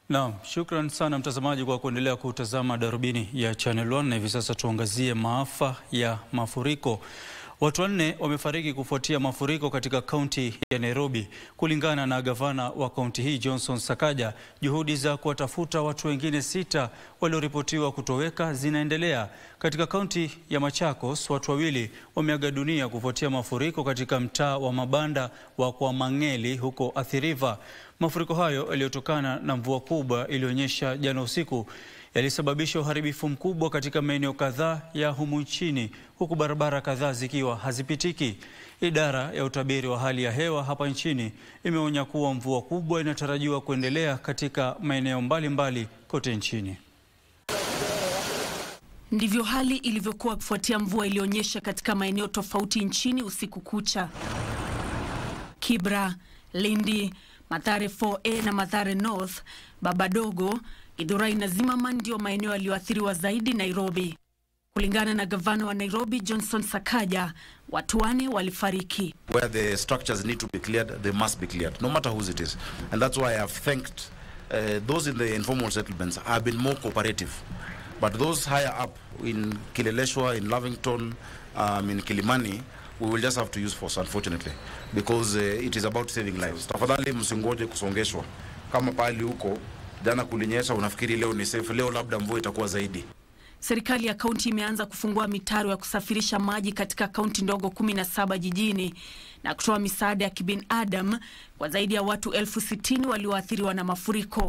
Naam, shukran sana mtazamaji kwa kuendelea kutazama Darubini ya Channel One na hivi sasa tuangazie maafa ya mafuriko. Watu wanne wamefariki kufuatia mafuriko katika kaunti ya Nairobi. Kulingana na gavana wa kaunti hii Johnson Sakaja, juhudi za kuwatafuta watu wengine sita walioripotiwa kutoweka zinaendelea. Katika kaunti ya Machakos, watu wawili wameaga dunia kufuatia mafuriko katika mtaa wa mabanda wa Kwa Mang'eli huko Athi River. Mafuriko hayo yaliyotokana na mvua kubwa iliyonyesha jana usiku yalisababisha uharibifu mkubwa katika maeneo kadhaa ya humu nchini huku barabara kadhaa zikiwa hazipitiki. Idara ya utabiri wa hali ya hewa hapa nchini imeonya kuwa mvua kubwa inatarajiwa kuendelea katika maeneo mbalimbali kote nchini. Ndivyo hali ilivyokuwa kufuatia mvua iliyonyesha katika maeneo tofauti nchini usiku kucha. Kibra, Lindi, Mathare 4A na Mathare North, Babadogo, Githurai na Zimmerman ndio maeneo yaliyoathiriwa zaidi Nairobi. Kulingana na gavana wa Nairobi Johnson Sakaja, watu wane walifariki. where the structures need to be cleared, they must be cleared, no matter whose it is. And that's why I have thanked uh, those in the informal settlements have been more cooperative. But those higher up in Kileleshwa, in Lavington, um, in Kilimani, we will just have to use force unfortunately because uh, it is about saving lives. Tafadhali msingoje kusongeshwa kama pahali huko jana kulinyesha, unafikiri leo ni safe, leo labda mvua itakuwa zaidi. Serikali ya kaunti imeanza kufungua mitaro ya kusafirisha maji katika kaunti ndogo 17 jijini na kutoa misaada ya kibinadamu kwa zaidi ya watu elfu sitini walioathiriwa na mafuriko.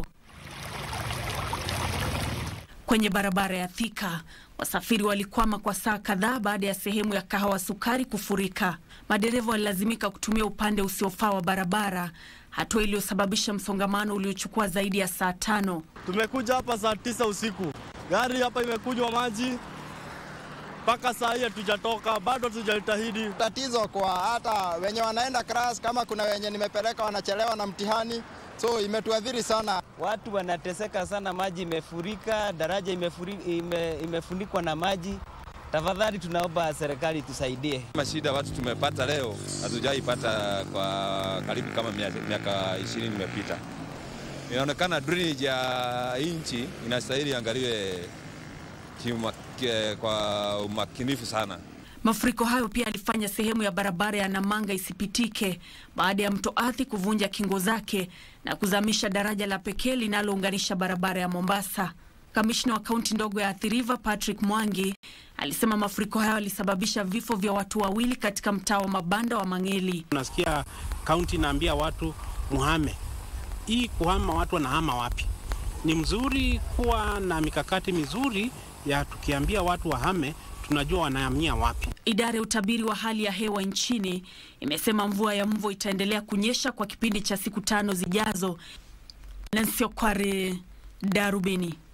Kwenye barabara ya Thika, wasafiri walikwama kwa saa kadhaa baada ya sehemu ya kahawa sukari kufurika. Madereva walilazimika kutumia upande usiofaa wa barabara, hatua iliyosababisha msongamano uliochukua zaidi ya saa tano. Tumekuja hapa saa tisa usiku, gari hapa imekunywa maji mpaka saa hii hatujatoka, bado tujajitahidi. tatizo kwa hata wenye wanaenda class, kama kuna wenye nimepeleka wanachelewa na mtihani, so imetuadhiri sana. Watu wanateseka sana, maji imefurika, daraja imefuri, ime, imefunikwa na maji. Tafadhali tunaomba serikali tusaidie. Mashida watu tumepata leo hatujaipata kwa karibu kama mia- miaka ishirini imepita. Inaonekana drainage ya nchi inastahili angaliwe kiuma- ke- kwa umakinifu sana. Mafuriko hayo pia yalifanya sehemu ya barabara ya Namanga isipitike baada ya mto Athi kuvunja kingo zake na kuzamisha daraja la pekee linalounganisha barabara ya Mombasa. Kamishna wa kaunti ndogo ya Athi River Patrick Mwangi alisema mafuriko hayo yalisababisha vifo vya watu wawili katika mtaa wa mabanda wa Mang'eli. Unasikia kaunti inaambia watu muhame. Hii kuhama, watu wanahama wapi? Ni mzuri kuwa na mikakati mizuri ya tukiambia watu wahame, tunajua wanahamia wapi. Idara ya utabiri wa hali ya hewa nchini imesema mvua ya mvua itaendelea kunyesha kwa kipindi cha siku tano zijazo. Nancy Okware, Darubini.